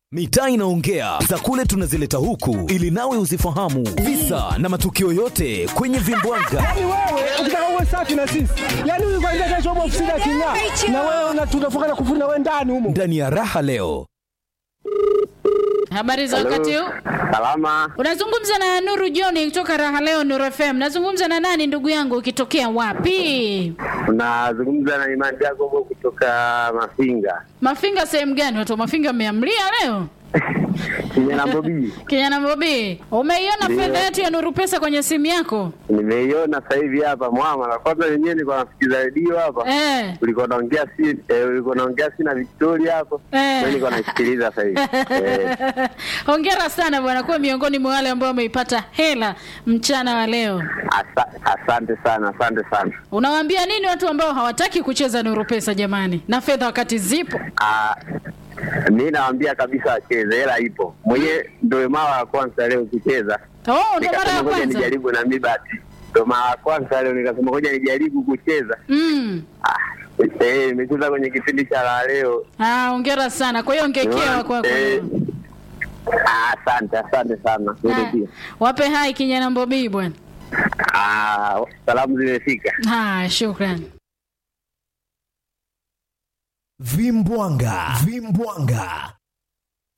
Mitaa inaongea za kule tunazileta huku ili nawe uzifahamu visa na matukio yote kwenye vimbwanga. Yaani wewe ukitaka uwe safi na sisi, yaani huyu kwanza kesho upo ofisini aking'aa, na wewe una- tunafunga na kufuri na wewe ndani humo. Ndani ya raha leo Habari za wakati huu. Salama, Unazungumza na Nuru John kutoka Raha Leo Nuru FM. Nazungumza na nani ndugu yangu ukitokea wapi? unazungumza na Imani Jacobo kutoka Mafinga Mafinga sehemu gani? Watu wa Mafinga mmeamlia leo? kijana Bobi. Kijana Bobi, umeiona Ndio. fedha yetu ya Nuru Pesa kwenye simu yako? Nimeiona sasa hivi hapa mwama, na kwanza wenyewe nilikuwa nasikiza redio hapa, Eh. ulikuwa naongea si eh, ulikuwa naongea si na Victoria hapo, Eh. mimi nilikuwa naisikiliza sasa hivi eh. Hongera sana bwana, kuwa miongoni mwa wale ambao wameipata hela mchana wa leo. Asa, asante sana, asante sana. Unawaambia nini watu ambao hawataki kucheza Nuru Pesa jamani, na fedha wakati zipo? Ah, mi nawaambia kabisa wacheze, hela ipo. Mwenyewe ndio mara ya kwanza leo kucheza, Oh, ndo mara ya nikasema ngoja kwanza. nijaribu na mi bahati, ndio mara ya kwanza leo nikasema ngoja nijaribu kucheza. Mm. Ah, eh, nimecheza kwenye kipindi cha la leo Ah, hongera sana. Kwa hiyo ongekewa kwako. Eh, ah, asante asante sana Wewe Ah, pia. Wape hai kijana Mbobii bwana. Ah, salamu zimefika Ah, shukrani. vimbwanga vimbwanga